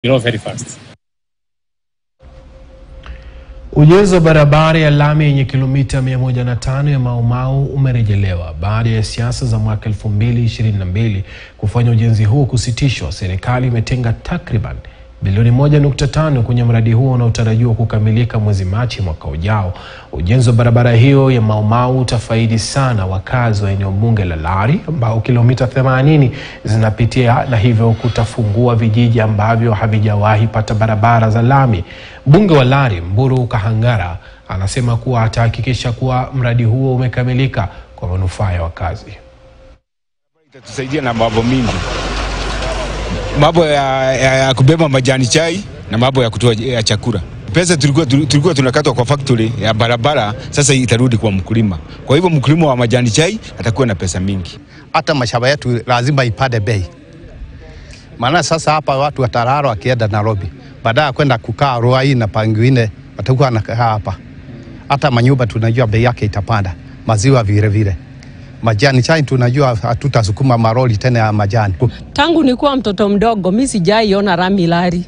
you know, very fast. Ujenzi wa barabara ya lami yenye kilomita 105 ya Mau Mau umerejelewa baada ya siasa za mwaka 2022 kufanya ujenzi huo kusitishwa. Serikali imetenga takriban bilioni 1.5 kwenye mradi huo unaotarajiwa kukamilika mwezi Machi mwaka ujao. Ujenzi wa barabara hiyo ya Mau Mau utafaidi sana wakazi wa eneo bunge la Lari ambao kilomita 80 zinapitia na hivyo kutafungua vijiji ambavyo havijawahi pata barabara za lami. Mbunge wa Lari Mburu Kahangara anasema kuwa atahakikisha kuwa mradi huo umekamilika kwa manufaa ya wakazi. Itatusaidia na mambo mingi, mambo ya, ya, ya kubeba majani chai na mambo ya kutoa ya chakula. Pesa tulikuwa, tulikuwa tunakatwa kwa factory ya barabara, sasa itarudi kwa mkulima. Kwa hivyo mkulima wa majani chai atakuwa na pesa mingi. hata mashamba yetu lazima ipande bei, maana sasa hapa watu watararo wakienda Nairobi, baada ya kwenda kukaa Ruai na pangine watakuwa wanakaa hapa. Hata manyumba tunajua bei yake itapanda, maziwa vile vile, majani chai tunajua hatutasukuma maroli tena ya majani. Tangu nikuwa mtoto mdogo mi sijaiona rami Lari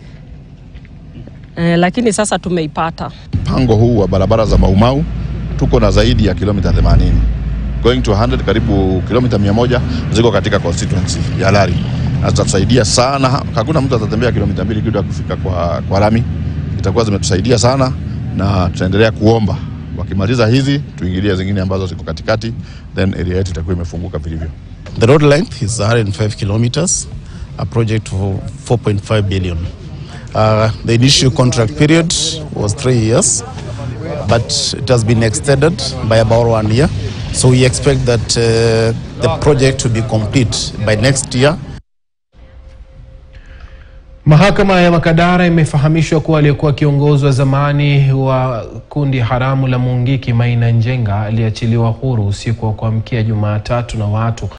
eh, lakini sasa tumeipata. mpango huu wa barabara za Maumau tuko na zaidi ya kilomita 80 going to 100, karibu kilomita 100 ziko katika constituency ya Lari na zitatusaidia sana. Hakuna mtu atatembea kilomita mbili kidogo kufika kwa, kwa lami. Itakuwa zimetusaidia sana na tutaendelea kuomba wakimaliza hizi tuingilie zingine ambazo ziko katikati, then area yetu itakuwa imefunguka vilivyo. The road length is 105 kilometers, a project of 4.5 billion. Uh, the initial contract period was three years, but it has been extended by about one year. So we expect that uh, the project to be complete by next year. Mahakama ya Makadara imefahamishwa kuwa aliyekuwa kiongozi wa zamani wa kundi haramu la Mungiki Maina Njenga aliachiliwa huru usiku wa kuamkia Jumatatu na watu